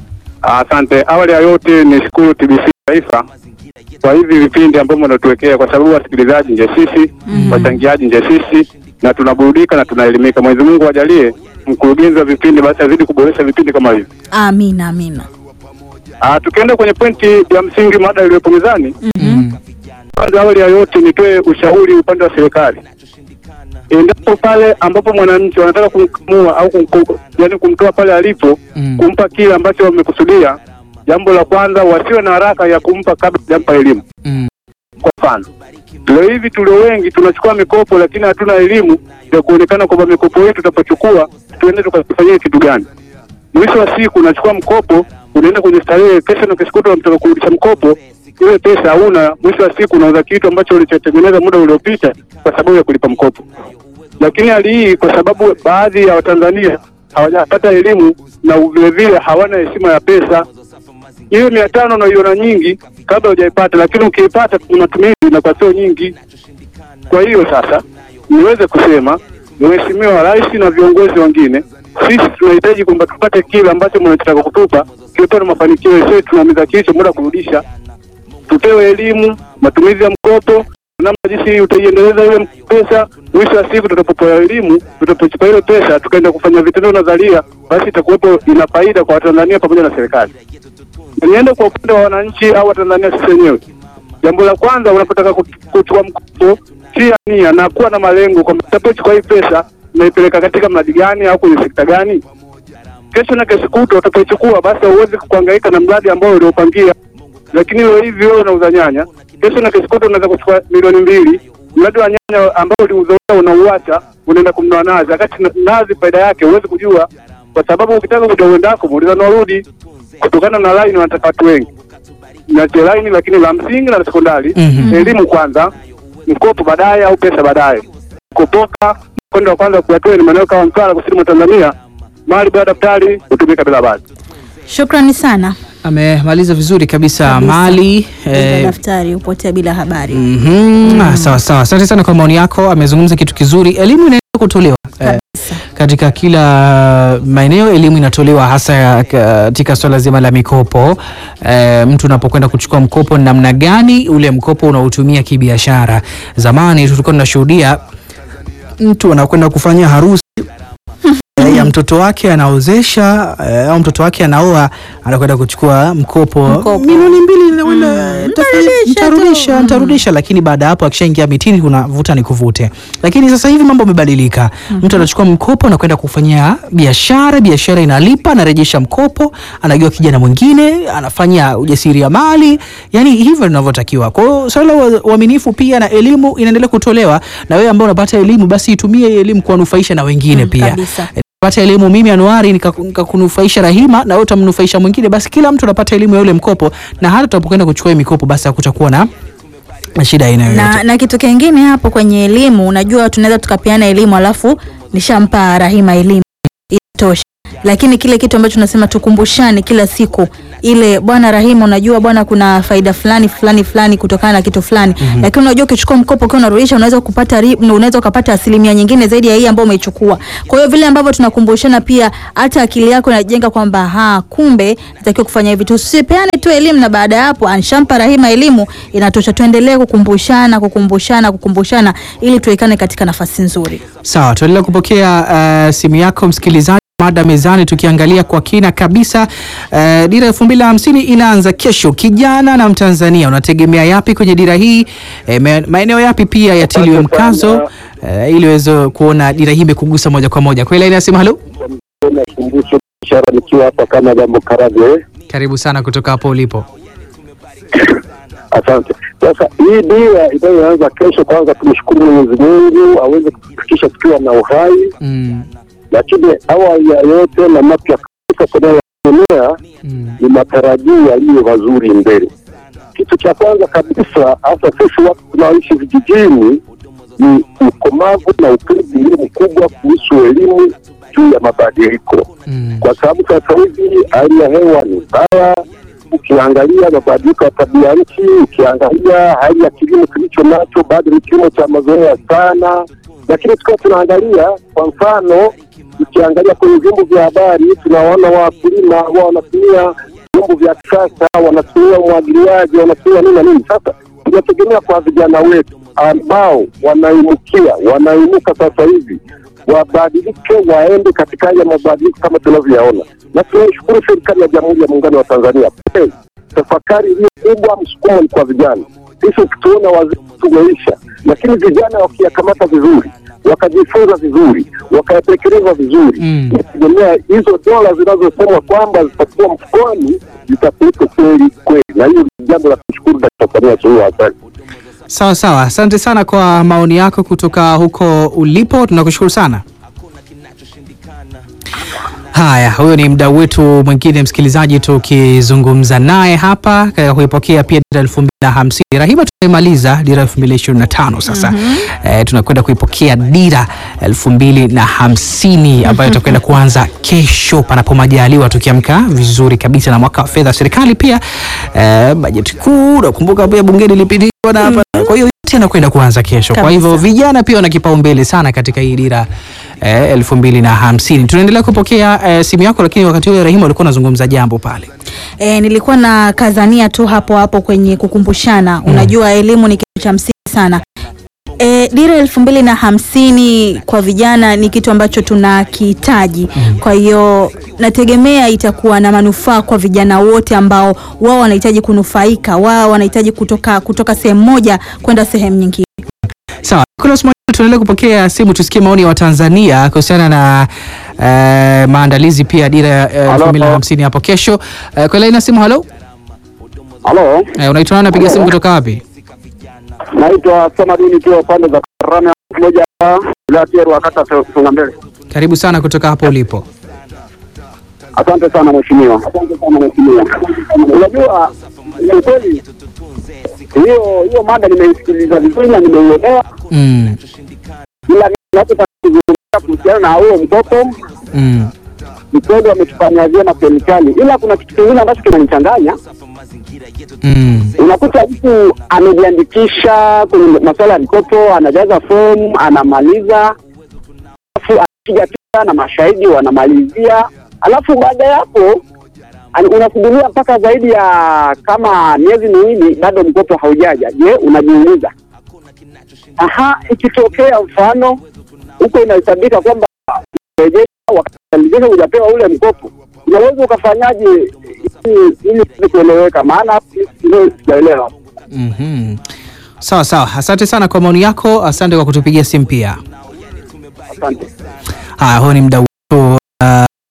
Asante. Awali ya yote ni shukuru TBC Taifa kwa hivi vipindi ambavyo mnatuwekea, kwa sababu wasikilizaji nje sisi, wachangiaji nje sisi, na tunaburudika na tunaelimika. Mwenyezi Mungu ajalie mkurugenzi wa vipindi basi azidi kuboresha vipindi kama hivi. Amina, amina. Ah, tukienda kwenye pointi ya msingi, mada iliyopo mezani, kwanza, awali ya yote nitoe ushauri upande wa serikali, endapo pale ambapo mwananchi wanataka kumkamua au kum, yani kumtoa pale alipo Mm. kumpa kile ambacho wamekusudia, jambo la kwanza wasiwe na haraka ya kumpa kabla hajampa elimu. Mm. Kwa mfano, leo hivi tulio wengi tunachukua mikopo, lakini hatuna elimu ya kuonekana kwamba mikopo yetu tutapochukua tuende tukafanyia kitu gani. Mwisho wa siku unachukua mkopo, unaenda kwenye starehe, kesho na kesho kutwa unataka kurudisha mkopo, ile pesa hauna. Mwisho wa siku unauza kitu ambacho ulichotengeneza muda uliopita kwa sababu ya kulipa mkopo. Lakini hali hii kwa sababu baadhi ya Watanzania hawajapata elimu na vilevile hawana heshima ya pesa. Hiyo mia tano unaiona nyingi kabla hujaipata, lakini ukiipata kwa matumizi inakuwa sio nyingi. Kwa hiyo sasa niweze kusema Mheshimiwa Rais na viongozi wengine, sisi tunahitaji kwamba tupate kile ambacho mnachotaka kutupa kiwepo na mafanikio yetu, tunaumiza kichwa muda kurudisha. Tupewe elimu, matumizi ya mkopo, namna jinsi utaiendeleza ile pesa. Mwisho wa siku tutakapopewa elimu, tutapochukua ile pesa tukaenda kufanya vitendo nadharia, basi itakuwepo ina faida kwa Watanzania pamoja na serikali. Niende kwa upande wa wananchi au Watanzania sisi wenyewe. Jambo la kwanza, unapotaka kut- kuchukua mkopo, tia nia na kuwa na malengo kwamba utapochukua hii pesa naipeleka katika mradi gani au kwenye sekta gani. Kesho na kesho kutwa utakapochukua, basi hauwezi kuhangaika na mradi ambao uliopangia. Lakini leo hivi wewe unauza nyanya, kesho na kesho kutwa unaweza kuchukua milioni mbili, mradi wa nyanya ambao uliuza unauacha, unaenda kumnua nazi, wakati na- nazi faida yake huwezi kujua, kwa sababu ukitaka kujua uendako muuliza na warudi, kutokana na line wanataka watu wengi niache laini lakini la msingi na la sekondari Mhm. elimu kwanza, mkopo baadaye au pesa baadaye. Kupoka mkondo wa kwanza kuatoa ni maeneo kama Mtwara, kusini mwa Tanzania, mali bila daftari hutumika bila basi. Shukrani sana. Amemaliza vizuri kabisa, Kabisa. mali Bila eh, daftari hupotea bila habari. mhm. Ah, sawa sawa, asante sana kwa maoni yako. Amezungumza kitu kizuri, elimu inaweza kutolewa eh, Kabisa. katika kila maeneo elimu inatolewa hasa ya- katika swala zima la mikopo. E, mtu unapokwenda kuchukua mkopo ni namna gani ule mkopo unaotumia kibiashara. Zamani tulikuwa tunashuhudia mtu anakwenda kufanya harusi eh, ya mtoto wake anaozesha eh, au mtoto wake anaoa, anakwenda kuchukua mkopo, Mkopo. milioni mbili nakwenda, Mm, nitafanya- ntarudisha nitarudisha tu. nitarudisha, lakini baada ya hapo akishaingia mitini kuna vuta ni kuvute. Lakini sasa hivi mambo yamebadilika. Mtu anachukua mkopo na kwenda kufanyia biashara, biashara inalipa, anarejesha mkopo, anajua kijana mwingine, anafanya ujasiriamali, yani hivyo linavyotakiwa. Kwa hiyo swala la ua- uaminifu pia na elimu inaendelea kutolewa, na wewe ambao unapata elimu, basi itumie hii elimu kuwanufaisha na wengine Mm, pia kabisa. pata elimu mimi Anuari nika- nikakunufaisha Rahima na wewe utamnufaisha mwingine, basi kila mtu anapata elimu ya ule mkopo, na hata tunapokwenda kuchukua hii mikopo, basi hakutakuwa na na shida aina yoyote. na, na kitu kingine hapo kwenye elimu, unajua tunaweza tukapeana elimu alafu nishampa Rahima elimu inatosha, lakini kile kitu ambacho tunasema tukumbushane kila siku ile, bwana Rahima, unajua bwana, kuna faida fulani fulani fulani kutokana na kitu fulani mm-hmm. Lakini unajua ukichukua mkopo ukiwa unarudisha unaweza kupata ri- unaweza ukapata asilimia nyingine zaidi ya hii ambayo umeichukua. Kwa hiyo vile ambavyo tunakumbushana pia, hata akili yako inajenga kwamba ha, kumbe natakiwa kufanya hivi. Tusipeane tu elimu na baada ya hapo anshampa Rahima elimu inatosha. Tuendelee kukumbushana kukumbushana kukumbushana ili tuwekane katika nafasi nzuri. Sawa, tuendelea kupokea uh, simu yako msikilizaji. Mada mezani tukiangalia kwa kina kabisa. Uh, dira elfu mbili na hamsini inaanza kesho. Kijana na Mtanzania unategemea yapi kwenye dira hii? Eh, me- maeneo yapi pia yatiliwe Asante mkazo sana. uh, ili uweze kuona dira hii imekugusa moja kwa moja. Kwa ile inasema halo, Nakumbusha ishara nikiwa hapa kama jambo Karage. karibu sana kutoka hapo ulipo. Asante. Sasa hii dira inayoanza kesho, kwanza tumshukuru Mwenyezi Mungu aweze kufikisha tukiwa na uhai, Mm, lakini awali ya yote na mapya kabisa tunayoendelea mm, ni matarajio yaliyo mazuri mbele. Kitu cha kwanza kabisa, hasa sisi watu tunaoishi vijijini, ni ukomavu na upendo mkubwa kuhusu elimu juu ya mabadiliko mm, kwa sababu sasa hivi hali ya hewa ni mbaya. Ukiangalia mabadiliko ya tabia nchi, ukiangalia hali ya kilimo kilicho nacho bado ni kilimo cha mazoea sana, lakini tukiwa tunaangalia kwa mfano, ukiangalia kwenye vyombo vya habari tunawaona wakulima ambao wanatumia vyombo vya kisasa, wanatumia umwagiliaji, wanatumia nini na nini. Sasa tunategemea kwa vijana wetu ambao wanaimukia, wanaimuka sasa hivi wabadilike waende katika haya mabadiliko kama tunavyoyaona, na tunaishukuru serikali ya Jamhuri ya Muungano wa Tanzania. Hey, tafakari iliyo kubwa, msukumo ni kwa vijana. Sisi ukituona wazee tumeisha, lakini vijana wakiyakamata vizuri, wakajifunza vizuri, wakayatekeleza vizuri, Mm. nategemea hizo dola zinazosemwa kwamba zitakuwa mfukoni zitakuwepo kweli kweli, na hiyo ni jambo la kushukuru Dkt. Samia Suluhu Hassan. sawa sawa, asante sana kwa maoni yako kutoka huko ulipo, tunakushukuru sana. Haya, huyo ni mdau wetu mwingine msikilizaji, tukizungumza naye hapa katika kuipokea pia dira elfu mbili na hamsini. Rahima, tumemaliza dira elfu mbili ishirini na tano sasa eh, tunakwenda kuipokea dira elfu mbili na hamsini ambayo itakwenda kuanza kesho panapo majaliwa, tukiamka vizuri kabisa na mwaka wa fedha wa serikali pia eh, bajeti kuu, nakumbuka pia bungeni ilipitishwa na hapa, kwa hiyo yote yanakwenda kuanza kesho. Kwa hivyo vijana pia wana kipaumbele sana katika hii dira eh, elfu mbili na hamsini. Tunaendelea kupokea eh, simu yako, lakini wakati huo Rahima ulikuwa unazungumza jambo pale. E, nilikuwa na kazania tu hapo hapo kwenye kukumbushana. Unajua elimu ni kitu cha msingi sana. E, dira elfu mbili na hamsini kwa vijana ni kitu ambacho tunakihitaji. Kwa hiyo nategemea itakuwa na manufaa kwa vijana wote ambao wao wanahitaji kunufaika, wao wanahitaji kutoka kutoka sehemu moja kwenda sehemu nyingine. Sawa, Nicholas Mwanyama, tunaendelea kupokea simu tusikie maoni ya Watanzania kuhusiana na eh, maandalizi pia ya dira ya elfu Halo. mbili na hamsini hapo kesho. Eh, kwa laini ya simu, halo, Halo, eh, unaitwa nani? Napiga simu kutoka wapi? naitwa Samadini kiwa pande za Karame moja wilaya Kieru wakata songa mbele. Karibu sana kutoka hapo ulipo. Asante sana mheshimiwa. Asante sana mheshimiwa. Unajua ni kweli hiyo hiyo mada nimeisikiliza vizuri na nimeielewa, Mm, ila ninachotaka kuzungumzia kuhusiana na huo mtoto mm, ni kweli wametufanyia vyema serikali, ila kuna kitu kingine ambacho kinanichanganya. mm, Unakuta mtu amejiandikisha kwenye masuala ya mkopo, anajaza fomu, anamaliza, alafu anapiga picha na mashahidi wanamalizia, alafu baada ya hapo ani- unasubiria mpaka zaidi ya kama miezi miwili bado mkopo haujaja. Je, unajiuliza, aha, ikitokea mfano huko inahesabika kwamba rejesha wakalijesha hujapewa ule mkopo, unaweza ukafanyaje ili ili ili kueleweka? Maana hapo ndio sijaelewa. mhm. Sawa sawa, asante sana kwa maoni yako, asante kwa kutupigia simu pia. Asante. Haya, huyo ni mdau wetu uh,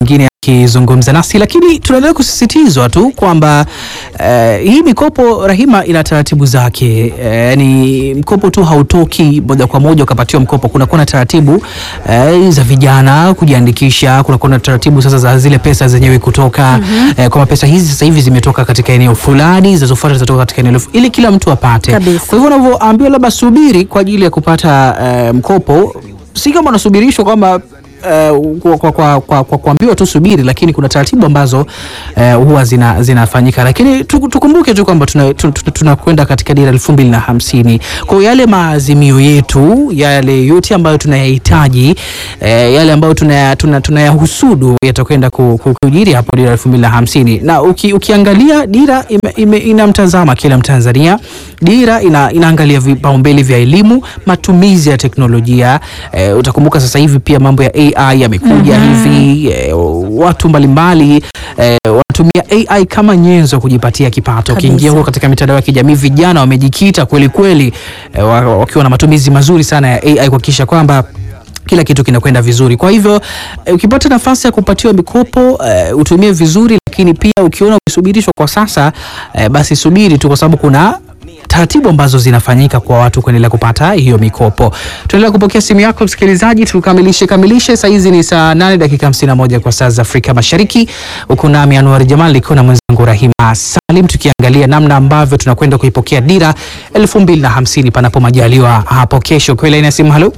mwingine akizungumza nasi, lakini tunaendelea kusisitizwa tu kwamba eh, hii mikopo Rahima ina taratibu zake. Eh, ni mkopo tu hautoki moja kwa moja ukapatiwa mkopo. Kunakuwa na taratibu eh, za vijana kujiandikisha, kunakuwa na taratibu sasa za zile pesa zenyewe kutoka eh, kwamba pesa hizi sasa hivi zimetoka katika eneo fulani, zinazofuata zitatoka katika eneo ili kila mtu apate. Kabisa. Kwa hivyo unavyoambiwa labda subiri kwa ajili ya kupata eh, mkopo, si kama unasubirishwa kwamba eh, kwa, kwa, kwa, kwa, kwa kuambiwa tu subiri, lakini kuna taratibu ambazo eh, huwa zina, zinafanyika, lakini tu- tukumbuke tu kwamba tunakwenda tuna, tuna tunakwenda katika dira elfu mbili na hamsini. Kwa hiyo yale maazimio yetu yale yote ambayo tunayahitaji eh, yale ambayo tunaya- tuna- tunayahusudu yatakwenda ku- ku- kujiri hapo dira elfu mbili na hamsini na uki, ukiangalia dira ime, ime, inamtazama kila Mtanzania. Dira ina, inaangalia vipaumbele vya elimu, matumizi ya teknolojia eh, utakumbuka sasa hivi pia mambo ya AI yamekuja hivi eh, watu mbalimbali eh, wanatumia AI kama nyenzo kujipatia kipato. Ukiingia Kabisa. huko katika mitandao ya kijamii vijana wamejikita kweli kweli eh, wa- wakiwa na matumizi mazuri sana ya AI kuhakikisha kwamba kila kitu kinakwenda vizuri. Kwa hivyo eh, ukipata nafasi ya kupatiwa mikopo eh, utumie vizuri, lakini pia ukiona umesubirishwa kwa sasa eh, basi subiri tu, kwa sababu kuna taratibu ambazo zinafanyika kwa watu kuendelea kupata hiyo mikopo. Tuendelea kupokea simu yako msikilizaji, tukamilishe kamilishe. Saa hizi ni saa 8 dakika 51 kwa saa za Afrika Mashariki. Uko nami Anwar Jamal nikiwa na mwenzangu Rahima Salim, tukiangalia namna ambavyo tunakwenda kuipokea dira 2050 panapo majaliwa hapo kesho. Kwa ile simu, halo,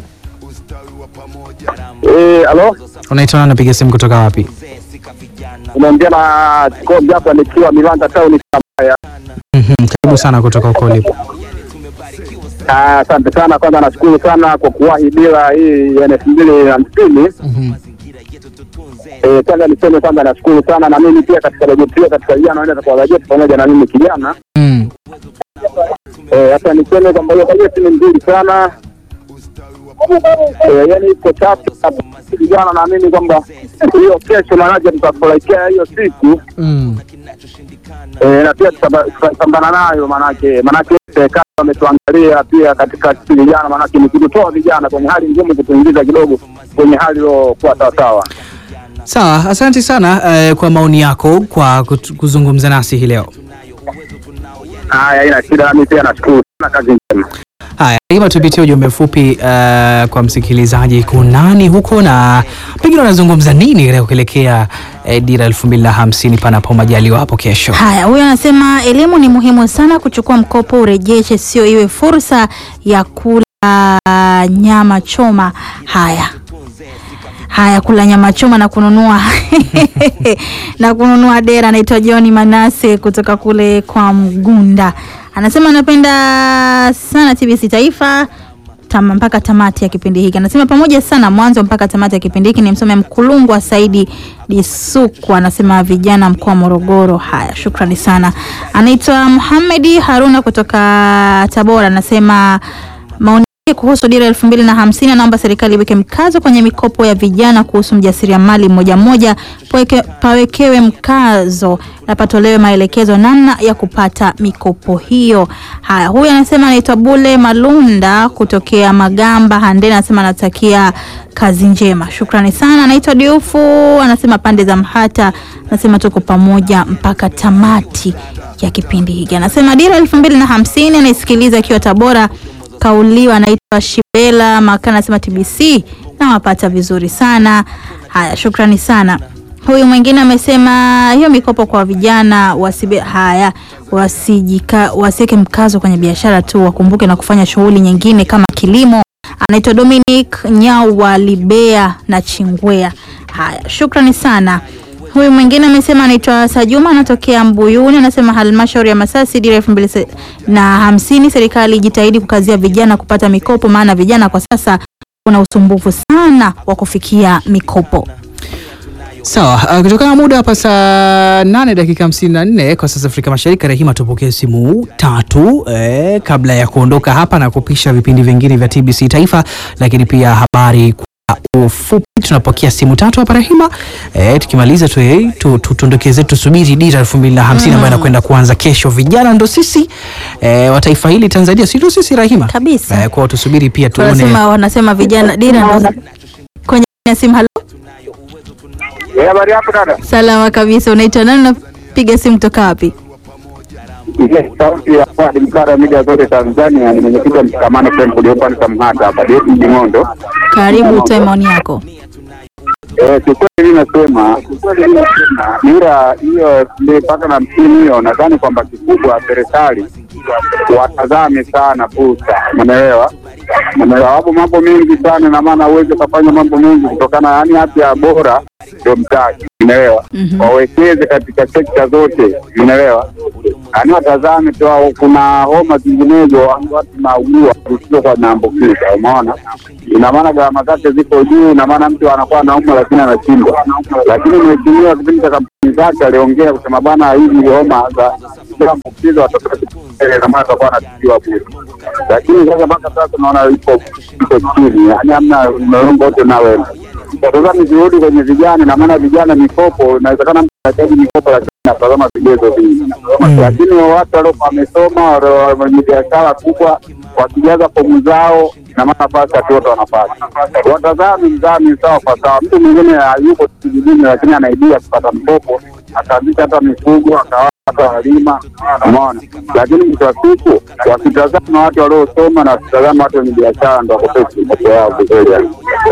Eh, alo, unaitwa nani? Napiga simu kutoka wapi? unaongea na Kobe hapa nikiwa Milanda Town Kabaya. Mhm, Karibu sana kutoka huko ulipo. Ah, Asante sana, kwanza nashukuru sana kwa kuwahi bila hii ya elfu mbili na hamsini. Eh, kwanza niseme kwanza nashukuru sana na mimi pia katika bajeti hiyo katika vijana wanaenda kwa bajeti pamoja na mimi kijana. Mm. Eh, Sasa niseme kwamba hiyo bajeti ni nzuri sana. Eh, yani iko chapu vijana, naamini kwamba hiyo kesho maanake tutafurahikia hiyo siku Mm. Eh, na pia tutaba- tutapambana nayo manake manake serikali wametuangalia pia katika sisi vijana, manake ni kututoa vijana kwenye hali ngumu, kutuingiza kidogo kwenye hali iliyokuwa sawasawa. Sawa, asante sana eh, kwa maoni yako kwa kut- kuzungumza nasi hii leo. Haya, haina shida, nami pia nashukuru sana, kazi njema. Haya, ima tupitie ujumbe mfupi uh, kwa msikilizaji kunani huko na pengine wanazungumza nini leo kuelekea eh, dira elfu mbili na hamsini panapo majaliwa hapo kesho. Haya, huyo anasema elimu ni muhimu sana, kuchukua mkopo urejeshe, sio iwe fursa ya kula nyama choma. Haya haya, kula nyama choma na kununua na kununua dera. Anaitwa John Manase kutoka kule kwa Mgunda, anasema anapenda sana TBC Taifa tama, mpaka tamati ya kipindi hiki. Anasema pamoja sana mwanzo mpaka tamati ya kipindi hiki. Ni msome Mkulungwa Saidi Disuku, anasema vijana mkoa wa Morogoro. Haya, shukrani sana. Anaitwa Muhamedi Haruna kutoka Tabora, anasema maoni yake kuhusu dira elfu mbili na hamsini anaomba serikali iweke mkazo kwenye mikopo ya vijana kuhusu mjasiriamali mmoja mmoja, paweke- pawekewe mkazo na patolewe maelekezo namna ya kupata mikopo hiyo. Haya, huyu anasema anaitwa Bule Malunda kutokea Magamba Handeni, anasema anatakia kazi njema, shukrani sana. Anaitwa Diufu, anasema pande za Mhata, anasema tuko pamoja mpaka tamati ya kipindi hiki. Anasema dira elfu mbili na hamsini anaisikiliza akiwa Tabora kauliwa anaitwa Shibela Makana, anasema TBC nawapata vizuri sana. Haya, shukrani sana. Huyu mwingine amesema hiyo mikopo kwa vijana wasibe, haya wasijika, wasiweke mkazo kwenye biashara tu, wakumbuke na kufanya shughuli nyingine kama kilimo. Anaitwa Dominic Nyawa Libea na Chingwea. Haya, shukrani sana. Huyu mwingine amesema anaitwa Sajuma anatokea Mbuyuni, anasema halmashauri ya Masasi dira elfu mbili se- na hamsini, serikali ijitahidi kukazia vijana kupata mikopo, maana vijana kwa sasa kuna usumbufu sana wa kufikia mikopo. Sawa, uh, kutokana na muda hapa saa 8 dakika 54 kwa sasa Afrika Mashariki, Rahima, tupokee simu tatu eh, kabla ya kuondoka hapa na kupisha vipindi vingine vya TBC Taifa, lakini pia habari kwa ufupi. Tunapokea simu tatu hapa Rahima, eh, tukimaliza tu, eh, tu, tu, tuondokeze tusubiri dira 2050 ambayo inakwenda kuanza kesho. Vijana ndo sisi eh, wa taifa hili Tanzania, si ndo sisi Rahima Kabisa. eh, kwao tusubiri pia tuone Wanasema wanasema vijana dira ndo kwenye ya simu. Halo, Eh, habari yako dada? salama kabisa. Unaitwa nani? Unapiga simu kutoka wapi? Yes, sauti ya Fuadi Mkara media zote Tanzania, ni mwenyekiti wa mshikamano Camp uliopo ni Samhata hapa Deti Jing'ondo. Karibu, utoe maoni yako. Eh, kiukweli mimi nasema dira hiyo ndio mpaka na msimu hiyo, nadhani kwamba kikubwa serikali watazame sana fursa, umeelewa? Umeelewa, wapo mambo mengi sana, na maana uweze kufanya mambo mengi kutokana, yani afya bora ndio mtaji, umeelewa? Mhm. Wawekeze katika sekta zote, umeelewa? Yaani watazame tu, hao kuna homa zinginezo watu naugua zisizokuwa naambukiza, umeona? Ina maana gharama zake ziko juu, ina maana mtu anakuwa anaumwa lakini anashindwa. Lakini mheshimiwa kipindi cha kampeni zake aliongea kusema bana, hizi homa za kuambukiza watoto wetu, ina maana atakuwa anatibiwa bure. Lakini sasa mpaka sasa tunaona iko iko chini, yaani hamna mlolongo wote nawe sasa nikirudi kwenye vijana, na maana vijana mikopo, inawezekana mtu anahitaji mikopo, lakini natazama vigezo vingi, lakini watu walio wamesoma, walio wenye biashara kubwa, wakijaza fomu zao, na maana nafasi watu wote wanapata. Watazami mzani sawa kwa sawa. Mtu mwingine yuko kijijini, lakini anaibia kupata mkopo, akaanzisha hata mifugo, akawa hata walima, umeona. Lakini mwisho wa siku wakitazama watu waliosoma na wakitazama watu wenye biashara, ndo wakopesi mikopo yao vizuri yani.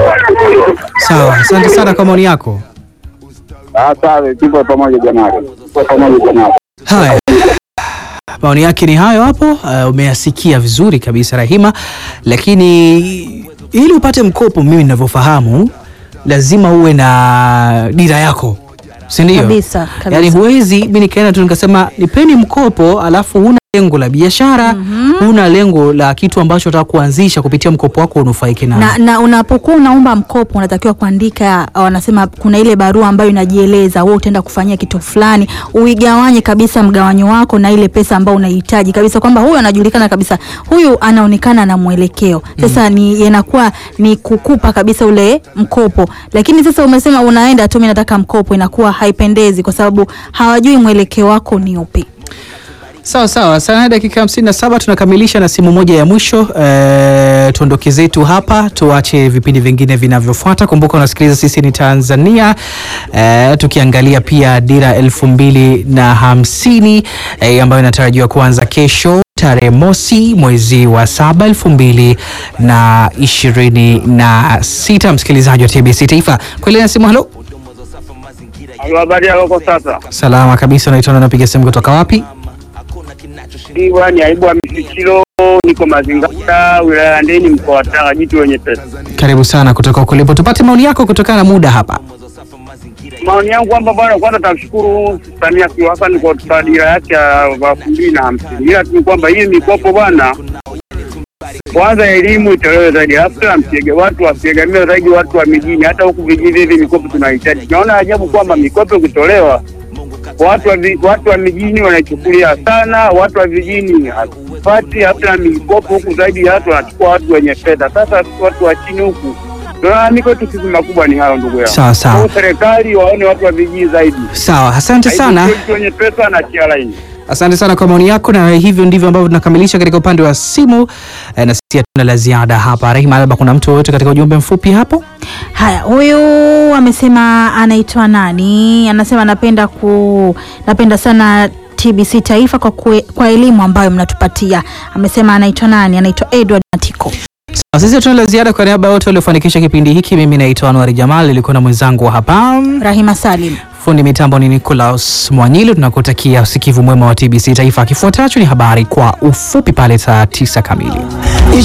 Sawa, asante sana kwa maoni yako. Ah, sawa, tupo pamoja jamani, tupo pamoja jamani. Haya, maoni yake ni hayo hapo. Uh, umeyasikia vizuri kabisa Rahima, lakini ili upate mkopo, mimi ninavyofahamu, lazima uwe na dira yako, si ndio? Kabisa, kabisa. Yaani huwezi mi nikaenda tu nikasema nipeni mkopo alafu huna lengo la biashara huna lengo la kitu ambacho unataka kuanzisha kupitia mkopo wako unufaike nao. na, na unapokuwa unaomba mkopo unatakiwa kuandika, wanasema kuna ile barua ambayo inajieleza wewe utaenda kufanyia kitu fulani, uigawanye kabisa mgawanyo wako na ile pesa ambayo unahitaji kabisa, kwamba huyu anajulikana kabisa, huyu anaonekana na mwelekeo. Sasa ni inakuwa ni kukupa kabisa ule mkopo, lakini sasa umesema unaenda tu, mimi nataka mkopo, inakuwa haipendezi kwa sababu hawajui mwelekeo wako ni upi. Sawa sawa, sana dakika hamsini na saba tunakamilisha na simu moja ya mwisho. E, tuondoke zetu hapa, tuache vipindi vingine vinavyofuata. Kumbuka unasikiliza sisi ni Tanzania, e, tukiangalia pia dira elfu mbili na hamsini e, ambayo inatarajiwa kuanza kesho tarehe mosi mwezi wa saba elfu mbili na ishirini na sita. Msikilizaji wa TBC Taifa kuelea simu. Halo, Habari yako kwa sasa? salama kabisa. Unaitwa na unapiga simu kutoka wapi? Iwa ni aibu wa Misikilo, niko Mazingata, wilaya ya Ndeni, mkoa wa Tanga, jitu wenye pesa. Karibu sana kutoka kulipo, tupate maoni yako kutokana na muda hapa. Maoni yangu kwamba bwana, kwanza tamshukuru Samia Suluhu Hassan kwa kutupa dira yake ya elfu mbili na hamsini, ila tu kwamba hii mikopo bwana, kwanza elimu itolewe zaidi, alafu tena msiege watu wasiegamie zaidi watu wa mijini. Hata huku vijijini hivi mikopo tunahitaji. Tunaona ajabu kwamba mikopo ikitolewa watu wa, vi- watu wa mijini wanaichukulia sana, watu wa vijijini hatupati hata mikopo huku, zaidi ya watu wanachukua watu wenye fedha. Sasa sisi watu wa chini huku tunalalamika yetu sisi makubwa ni hayo, ndugu yangu. Sawa, sawa. Kwa serikali waone watu wa vijiji zaidi. Sawa, asante sana. Haibu sio wenye pesa na chia laini. Asante sana kwa maoni yako, na hivyo ndivyo ambavyo tunakamilisha katika upande wa simu eh, na sisi hatuna la ziada hapa. Rahima, labda kuna mtu yoyote katika ujumbe mfupi hapo? Haya, huyu amesema anaitwa nani? Anasema napenda ku napenda sana TBC Taifa kwa, kue, kwa elimu ambayo mnatupatia. Amesema anaitwa nani? Anaitwa Edward Matiko. Sawa, Sisi hatuna la ziada. Kwa niaba ya wote waliofanikisha kipindi hiki, mimi naitwa Anwari Jamal, nilikuwa na mwenzangu wa hapa Rahima Salim. fundi mitambo ni Nicholas Mwanyili. Tunakutakia usikivu mwema wa TBC Taifa. Kifuatacho ni habari kwa ufupi pale saa tisa kamili.